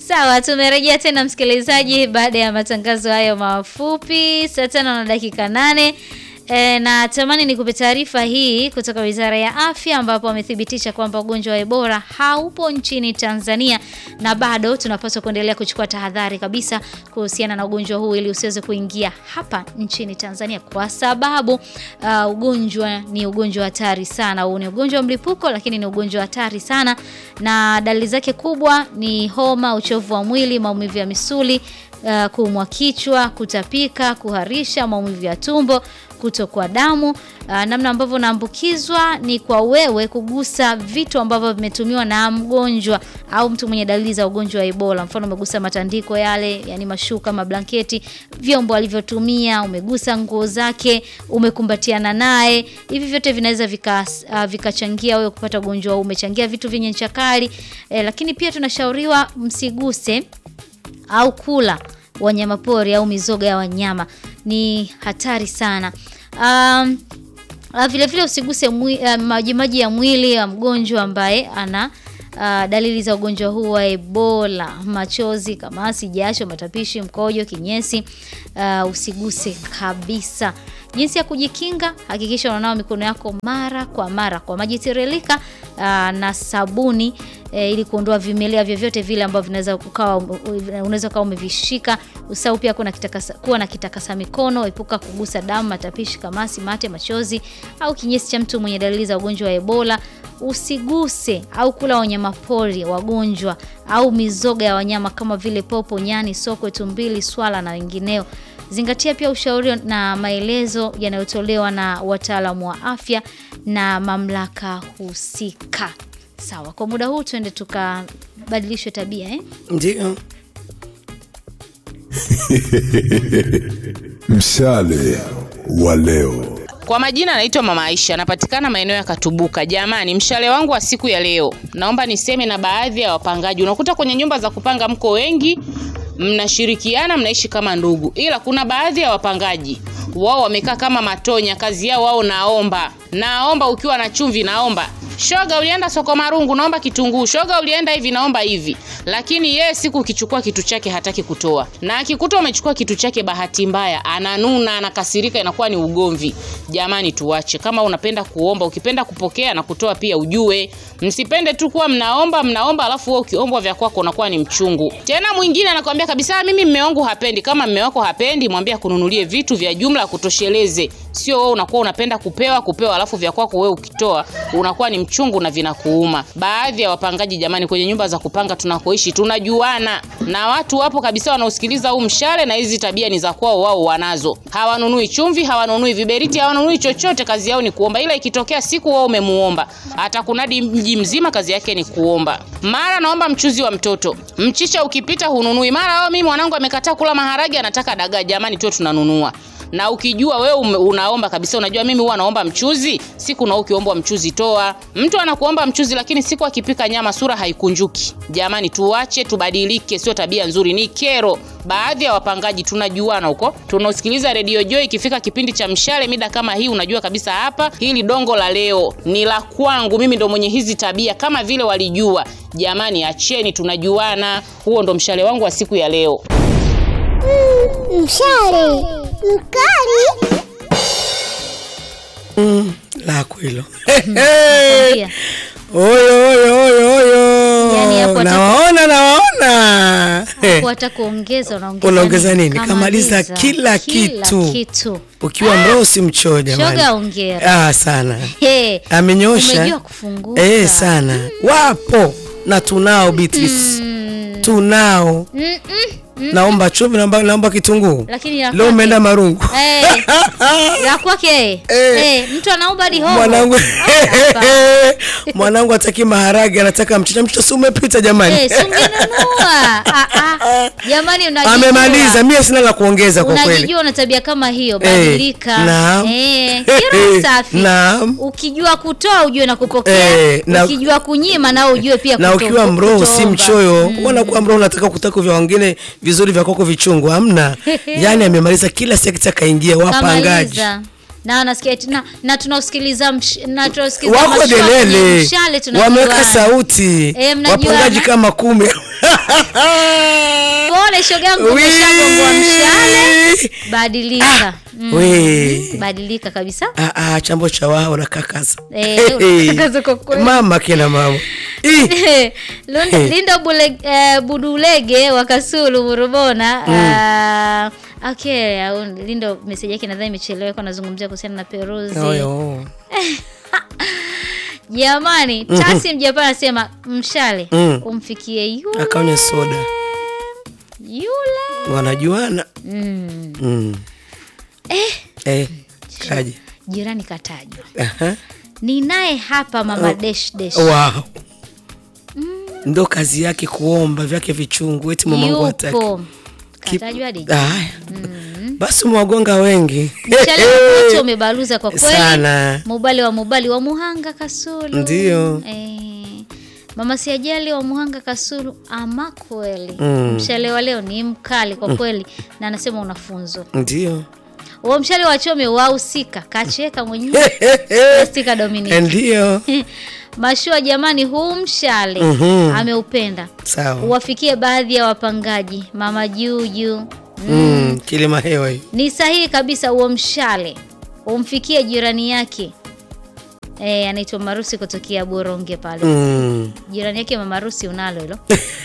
Sawa, tumerejea tena msikilizaji, baada ya matangazo hayo mafupi, saa tano na dakika nane. E, na tamani nikupe taarifa hii kutoka Wizara ya Afya ambapo wamethibitisha kwamba ugonjwa wa Ebola haupo nchini Tanzania na bado tunapaswa kuendelea kuchukua tahadhari kabisa kuhusiana na ugonjwa huu ili usiweze kuingia hapa nchini Tanzania kwa sababu uh, ugonjwa ni ugonjwa hatari sana. Huu ni ugonjwa wa mlipuko lakini ni ugonjwa hatari sana na dalili zake kubwa ni homa, uchovu wa mwili, maumivu ya misuli, uh, kuumwa kichwa, kutapika, kuharisha, maumivu ya tumbo, kutokwa damu. Uh, namna ambavyo unaambukizwa ni kwa wewe kugusa vitu ambavyo vimetumiwa na mgonjwa au mtu mwenye dalili za ugonjwa wa Ebola. Mfano, umegusa matandiko yale, yani mashuka, mablanketi, vyombo alivyotumia, umegusa nguo zake, umekumbatiana naye. Hivi vyote vinaweza vikachangia uh, wewe kupata ugonjwa huu. Umechangia vitu vyenye ncha kali eh, lakini pia tunashauriwa msiguse au kula wanyamapori au mizoga ya wanyama ni hatari sana. Um, vile vile usiguse uh, majimaji ya mwili ya mgonjwa ambaye ana uh, dalili za ugonjwa huu wa Ebola: machozi, kamasi, jasho, matapishi, mkojo, kinyesi. Uh, usiguse kabisa. Jinsi ya kujikinga: hakikisha unanawa mikono yako mara kwa mara kwa maji tiririka uh, na sabuni E, ili kuondoa vimelea vyovyote vile ambavyo vinaweza ukawa unaweza ukawa umevishika. Usahau pia kuwa kitakasa, kuwa na kitakasa mikono. Epuka kugusa damu, matapishi, kamasi, mate, machozi au kinyesi cha mtu mwenye dalili za ugonjwa wa Ebola. Usiguse au kula wanyamapori wagonjwa au mizoga ya wanyama kama vile popo, nyani, sokwe, tumbili, swala na wengineo. Zingatia pia ushauri na maelezo yanayotolewa na wataalamu wa afya na mamlaka husika. Sawa, kwa muda huu tuende tukabadilishwe tabia eh? Ndio. Mshale wa leo. Kwa majina anaitwa Mama Aisha, anapatikana maeneo ya Katubuka. Jamani, mshale wangu wa siku ya leo, naomba niseme na baadhi ya wapangaji. Unakuta kwenye nyumba za kupanga mko wengi, mnashirikiana, mnaishi kama ndugu, ila kuna baadhi ya wapangaji wao wamekaa kama matonya. Kazi yao wao, naomba naomba, ukiwa na chumvi naomba shoga ulienda soko Marungu, naomba kitunguu. Shoga ulienda hivi, naomba hivi. Lakini yeye siku ukichukua kitu chake hataki kutoa, na akikuta umechukua kitu chake, bahati mbaya ananuna, anakasirika, inakuwa ni ugomvi. Jamani, tuache. Kama unapenda kuomba, ukipenda kupokea na kutoa pia, ujue msipende tu kuwa mnaomba mnaomba, alafu wewe ukiombwa vya kwako unakuwa ni mchungu. Tena mwingine anakuambia kabisa, mimi mme wangu hapendi. Kama mme wako hapendi, mwambie akununulie vitu vya jumla, kutosheleze. Sio wewe unakuwa unapenda kupewa kupewa, alafu vya kwako wewe ukitoa unakuwa ni mchungu na vinakuuma. Baadhi ya wapangaji jamani, kwenye nyumba za kupanga tunakoishi tunajuana, na watu wapo kabisa wanaosikiliza huu mshale, na hizi tabia ni za kwao, wao wanazo. Hawanunui chumvi, hawanunui viberiti, hawanunui chochote, kazi yao ni kuomba. Ila ikitokea siku wao umemuomba, atakunadi mji mzima, kazi yake ni kuomba. Mara naomba mchuzi wa mtoto, mchicha ukipita hununui. Mara wao, mimi mwanangu amekataa kula maharage, anataka dagaa. Jamani, tuwe tunanunua na ukijua wewe unaomba kabisa, unajua mimi huwa naomba mchuzi siku, na ukiombwa mchuzi toa. Mtu anakuomba mchuzi, lakini siku akipika nyama sura haikunjuki. Jamani, tuache, tubadilike, sio tabia nzuri, ni kero. Baadhi ya wapangaji tunajuana huko, tunasikiliza redio Joy, ikifika kipindi cha mshale mida kama hii, unajua kabisa hapa hili dongo la leo ni la kwangu, mimi ndo mwenye hizi tabia, kama vile walijua. Jamani, acheni, tunajuana. Huo ndo mshale wangu wa siku ya leo. Mm, mshale mkali Mm, lako hilo. Nakwambia. Oyo oyo oyo oyo. Yaani hapo hata- Nawaona nawaona. Hapo hata kuongeza unaongeza Unaongeza nini? Kamaliza Kamaliza kila kitu. kitu. Ukiwa mroho si mchoo jamani. Shoga ongera. Ah, sana. Hey, Amenyosha. umejua kufunguka. Eh, sana. Wapo na tunao Beatrice. Mm, Tunao. mm, mm, mm. Naomba chumvi, naomba naomba kitunguu. Lakini la Leo kwake- umeenda Marungu. Eh, la kwake Eh. eh, mtu anaomba hadi hoho. Mwanangu Ah, hapa. mwanangu hataki maharage, anataka mchicha. Mchicha si umepita jamani. Eh, si ungenunua. Ah, ah. Jamani unajijua. Amemaliza, mimi sina la kuongeza kwa kweli. Unajijua una tabia kama hiyo, Eh, badilika. naam. Eh, kila safi. Naam. Ukijua kutoa ujue na kupokea. Eh, na- Ukijua kunyima nao ujue pia na kuto- ukiwa mroho si kutoomba. mchoyo mm. kuwa mroho unataka kutaka vya wengine vizuri vya kwako vichungu hamna yani amemaliza kila sekta kaingia wapangaji Kamaliza. Na nasikia eti- na, na tunausikiliza msh- na tunausikiliza wako mashua kwenye delele mshale tunajuana. wameweka sauti Eh, mnajuana. wapangaji kama kumi Pole shogangu, umeshagongwa mshale. Badilika. Mm. we Badilika kabisa. Ah, ah, chambo cha wao na kakaza Eh, unakakaza kwa kweli. mama kina mama Ih, Lund- Lindo Bule, eh, Budulege wa Kasulu Murubona. ah, okay, au Lindo message yake nadhani imechelewa kwa nazungumzia kuhusiana na Peruzi. oyo. Jamani, Tasi Mjapani anasema mshale Mm. umfikie yule akanywa soda yule. wanajuana Mm. mm. eh, kaje Jirani katajwa. Aha. Ni naye hapa mama dash dash. wow. ndo kazi yake kuomba vyake vichungu eti mamangu hataki Yupo. Kip- Katajwa hadi Aya. basi umewagonga wengi Mshale wote umebaluza kwa kweli. Sana. Mubali wa Mubali wa Muhanga Kasulu. Ndio. Eh, Mama Siajali wa Muhanga Kasulu ama kweli. Mm. Mshale wa leo ni mkali kwa kweli na anasema unafunzwa. ndio Huo mshale wa chome wahusika kacheka mwenyewe. Stika Dominic. ndio Mashua jamani, huu mshale Mhm. ameupenda. sawa Uwafikie baadhi ya wapangaji. Mama Juju. mm. kilima hewa hii Ni sahihi kabisa, huo mshale umfikie jirani yake e, anaitwa Marusi kutokea Boronge pale. mm. Jirani yake mama Marusi unalo hilo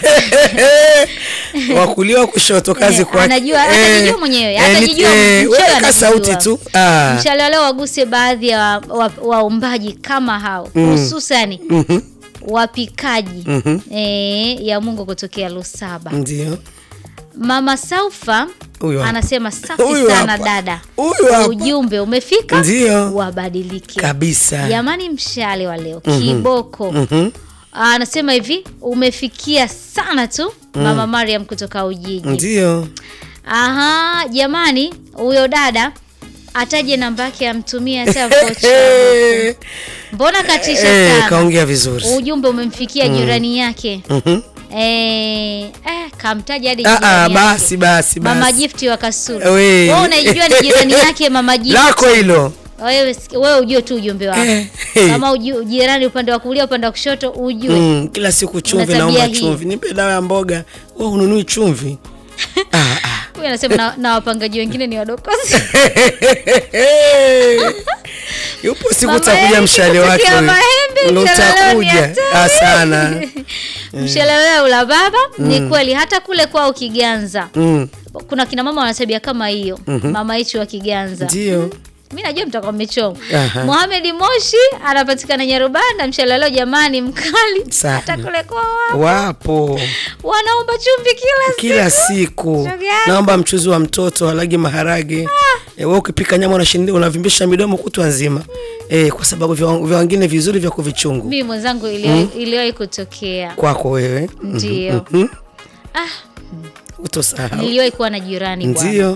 wakulia wa kushoto kazi Eh, kwake anajua- Eh, atajijua mwenyewe, eh, atajijua, ni- eh, mchawi weka anajijua. sauti tu ah. mshale wa leo waguse baadhi ya wa- waumbaji kama hao hususani Mhm. wapikaji Mhm. e, ya Mungu kutokea Lusaba. ndio Mama Saufa Huyo hapa. anasema safi Huyo sana hapa. dada, Huyo hapa. ujumbe umefika, Ndio. wabadilike kabisa Jamani, mshale wa leo kiboko Mhm. anasema hivi umefikia sana tu mama Mariam kutoka Ujiji. ndio Aha, jamani, huyo dada ataje namba yake amtumie hata vocha. Eh, Mbona katisha eh, sana? kaongea vizuri Ujumbe umemfikia jirani yake. Mhm. Eh, eh, kamtaja hadi Ah, ah, jirani basi yake. basi Mama basi Gift wa Kasulu. We. Wewe unaijua ni jirani yake Mama Gift. lako hilo Wewe wewe ujue tu ujumbe wako. Eh, eh. Kama uju- jirani upande wa kulia upande wa kushoto ujue. Mm, kila siku chumvi tabia naomba hii. chumvi nipe dawa ya mboga wa ununui chumvi ah, ah. Huyu anasema na, na wapangaji wengine ni wadokozi. yupo siku Mama utakuja Eric mshale wake kufikia huyo. Mahembe, Ndo mshale leo ni utakuja hatari. Ah, sana Mshale wewe ula baba ni kweli hata kule kwao Kiganza. Mm, Kuna kina mama wana tabia kama hiyo. Mama hichi wa Kiganza. ndio Mimi najua mtakuwa mmechoma. Aha. Mohamed Moshi anapatikana Nyarubanda, mshale leo jamani mkali. Sana. Hata kule kwao wapo wanaomba chumvi kila kila siku. siku Shoga yangu. naomba mchuzi wa mtoto alagi maharage e, we ukipika nyama unashinda unavimbisha midomo kutwa nzima e, kwa sababu vya vya wengine vizuri vya kuvichungu Mimi mwenzangu iliwahi iliwahi kutokea. kwako wewe Ndio. Mhm. Ah, utosahau niliwahi kuwa na jirani bwana. ndio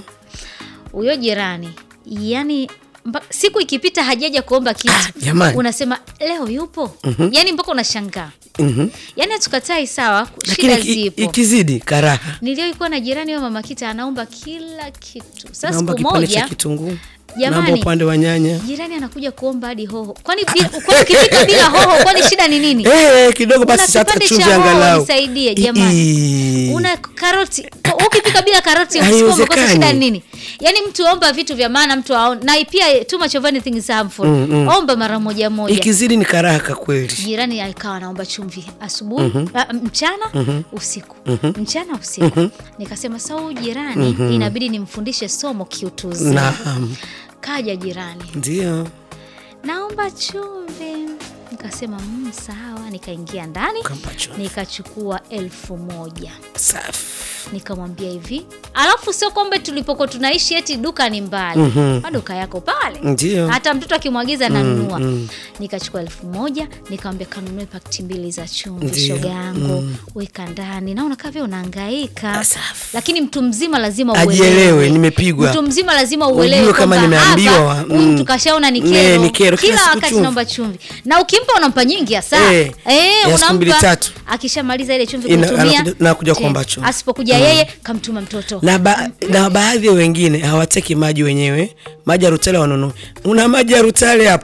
Huyo jirani yani mba, siku ikipita hajaja kuomba kitu Ah, jamani. unasema leo yupo yani mpaka unashangaa Mhm. yani hatukatai sawa lakini shida iki- zipo ikizidi karaha niliyoikuwa na jirani wa mama kita anaomba kila kitu sasa naomba siku kipande cha moja kitunguu Jamani. naomba upande wa nyanya jirani anakuja kuomba hadi hoho kwani bi- kwani ukipika bila hoho kwani shida ni nini Eh, kidogo basi Una hata kipande chumvi cha hoho angalau nisaidie, jamani. Ii. una karoti ukipika bila karoti usiku Haiwezekani. umekosa shida ni nini yaani mtu omba vitu vya maana mtu aone na pia too much of anything is harmful omba mara moja moja ikizidi ni karaha kweli jirani akawa anaomba chumvi asubuhi ah, mchana usiku mchana usiku nikasema sa huyu jirani inabidi nimfundishe somo kiutuzi naam kaja jirani ndio naomba chumvi nikasema mm, sawa nikaingia ndani Ukampa chumvi. nikachukua elfu moja safi nikamwambia hivi alafu sio kwamba tulipokuwa tunaishi eti duka ni mbali maduka yako pale Ndio. hata mtoto akimwagiza nanunua nikachukua elfu moja nikamwambia kanunue pakiti mbili za chumvi Ndio. shoga yangu weka ndani naona kavya unaangaika Ah, safi. lakini mtu mzima lazima Ajielewe, nimepigwa. mtu mzima lazima Ujue uelewe kama kwamba nimeambiwa, hapa, huyu mm. mtu kashaona ni Ne, kero, ni kero, kila kila siku wakati chumvi. naomba chumvi na ukimpa unampa nyingi hasa Eh, eh, ya siku mbili unampa tatu. akishamaliza ile chumvi Ina- kutumia anakuja- anakuja tena. kuomba chumvi. asipokuja yeye kamtuma mtoto na, ba, na baadhi ya wengine hawateki maji wenyewe maji ya rutale wanunue una maji ya rutale hapo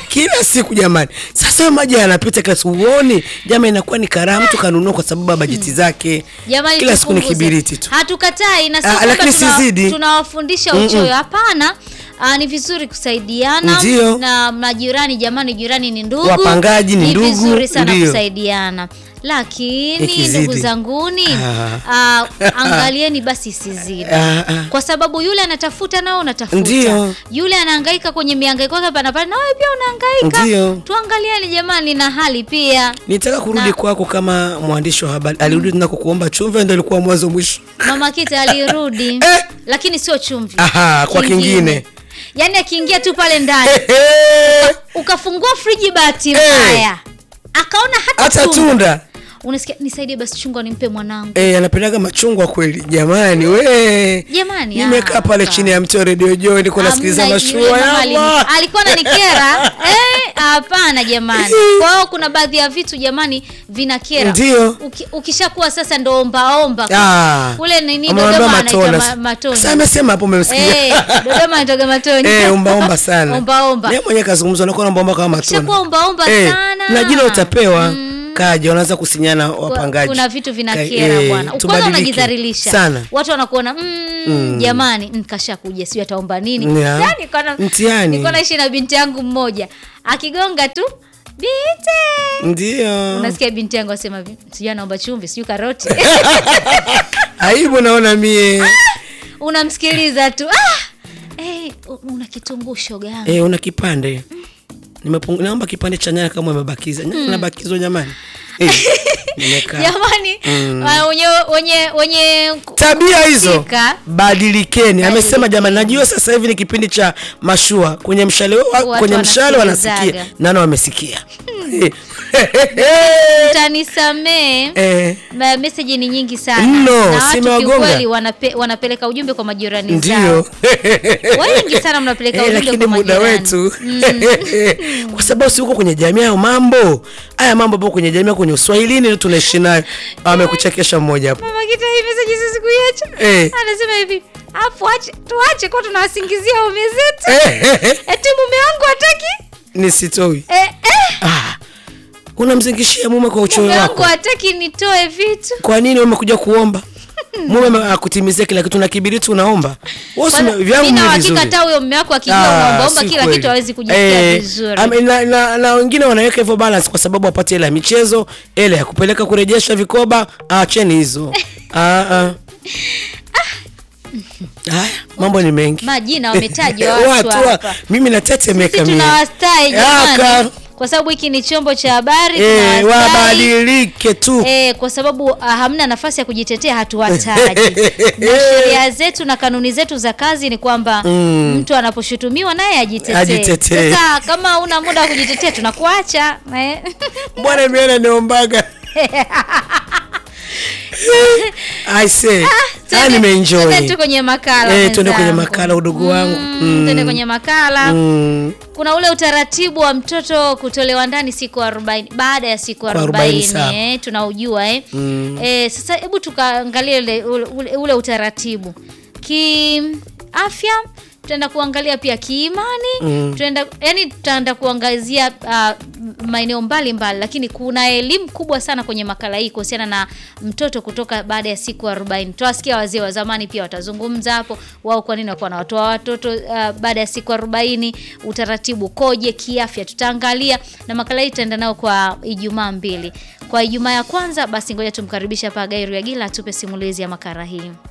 kila siku jamani. Sasa hayo maji yanapita kila siku, uone jama, inakuwa ni karaha mtu kanunua kwa sababu ya bajeti zake. Jamani, kila siku ni tupunguze. kibiriti tu. Hatukatai na sio Ah, kwamba lakini tuna- sizidi. tunawafundisha uchoyo, hapana. Ah, ni vizuri kusaidiana Ndio. na majirani. Jamani, jirani ni ndugu, Wapangaji ni ndugu, vizuri sana ndio. kusaidiana, lakini Ikizidi. ndugu zanguni, Ah. ah, angalieni basi isizidi Ah, ah. kwa sababu yule anatafuta nao unatafuta, Ndio. yule anahangaika kwenye mihangaiko yake hapa na pale, na wewe pia unahangaika. Ndio. Tuangalieni jamani, na hali pia. Nitaka kurudi Na- kwako kama mwandishi wa habari. Alirudi tena kukuomba chumvi, ndio ilikuwa mwanzo mwisho. Mama Kita alirudi Eh. lakini sio chumvi. Aha, kwa kingine. Yaani akiingia tu pale ndani Eh, ukafungua friji bahati Eh. mbaya akaona hata, hata tunda. tunda Unasikia, nisaidie basi chungwa nimpe mwanangu. eh, anapendaga machungwa kweli jamani. We Jamani, nimekaa ah, pale ka- chini ya mti wa redio Joy, niko nasikiliza Hamna, mashua yule ya mama alini- Allah. alikuwa ananikera eh, hapana jamani. Kwa hiyo kuna baadhi ya vitu jamani vinakera. Ndio. Uki, ukishakuwa sasa ndo ombaomba Ah. kule nini Amemwambia Dodoma anaita matona. ma, matoni. Sasa amesema hapo umemsikia. Eh, Dodoma anaitoga matoni. Eh, ombaomba sana. Ombaomba. Yeye mwenyewe kazungumza nakuwa naombaomba kama matona. Ukishakuwa ombaomba Eh, sana. na jina utapewa. Kaja wanaanza kusinyana wapangaji. kuna vitu Ka- vinakera eh, bwana. Kwanza tubadilike. unajidhalilisha sana. watu wanakuona mm, jamani mm, kashakuja sijui ataomba nini Ya. yani kana Mtihani. nilikuwa naishi na binti yangu mmoja akigonga tu binti Ndio. unasikia binti yangu asema vi- sijui anaomba chumvi sijui karoti Aibu naona mie. unamsikiliza tu ah! hey, una kitunguu shoga yangu Eh, una kipande. Nimepung... naomba kipande cha nyanya kama umebakiza. Nyanya inabakizwa jamani. Eh, nimekaa. jamani ah, wenye wenye wenye tabia hizo kuhusika, badilikeni. Amesema jamani, najua sasa hivi ni kipindi cha mashua kwenye mshale wa, Watu kwenye mshale wanasikia wanasikilizaga. nano wamesikia mtanisamee eh, Ma- meseji ni nyingi sana Mno, na watu simewagonga. kiukweli wanape, wanapeleka ujumbe kwa majirani zao ndio wengi sana mnapeleka Eh, ujumbe lakini kwa muda majirani wetu kwa sababu si uko kwenye jamii hayo mambo haya mambo po kwenye jamii kwenye uswahilini ndio tunaishi nayo amekuchekesha mmoja hapo mama kita hii meseji sisi kuiacha Eh. anasema hivi afu ache tuache kwa tunawasingizia waume zetu Eh, eh, eh, eti mume wangu hataki nisitoi eh, eh, ah, unamzingishia mume kwa uchoyo mume wangu wako hataki nitoe vitu kwa nini umekuja kuomba mume akutimizia kila kitu na kibiriti unaomba Wewe Kwanza, usime- vyangu mimi na ni uhakika vizuri. hata huyo mume wako akijua Ah, unaombaomba si kila kweli. kitu hawezi kujisikia Eh, vizuri ame- na, na, na wengine wanaweka hivyo balance kwa sababu wapate hela ya michezo hela ya kupeleka kurejesha vikoba acheni hizo ah, ah. Haya, mambo ni mengi majina wametajwa watu Watu wa- hapa mimi natetemeka sisi mimi. tunawastai Aka. jamani kwa sababu hiki ni chombo cha habari Eh, tunawastai. wabadilike tu Eh, kwa sababu ah, hamna nafasi ya kujitetea hatuwataji na sheria zetu na kanuni zetu za kazi ni kwamba mtu anaposhutumiwa naye ajitetee Ajitetee. sasa kama una muda wa kujitetea tunakuacha eh. bwana miana niombaga I say, ah, Twende- nimeenjoy. twende tu kwenye makala Eh, twende kwenye mwenzangu. makala udugu wangu Mm, twende kwenye makala Mm, kuna ule utaratibu wa mtoto kutolewa ndani siku 40 baada ya siku Kwa 40 40 sawa. eh, tunaujua eh. Eh, sasa hebu tukaangalia ule, ule, ule utaratibu kiafya tutaenda kuangalia pia kiimani Mm. tutaenda yani tutaenda kuangazia uh, maeneo mbalimbali lakini kuna elimu kubwa sana kwenye makala hii kuhusiana na mtoto kutoka baada ya siku 40 tutawasikia wazee wa zamani pia watazungumza hapo wao kwa nini wakuwa wanawatoa watoto uh, baada ya siku 40 utaratibu ukoje kiafya tutaangalia na makala hii tutaenda nayo kwa ijumaa mbili kwa ijumaa ya kwanza basi ngoja tumkaribishe hapa gairu ya gila atupe simulizi ya makala hii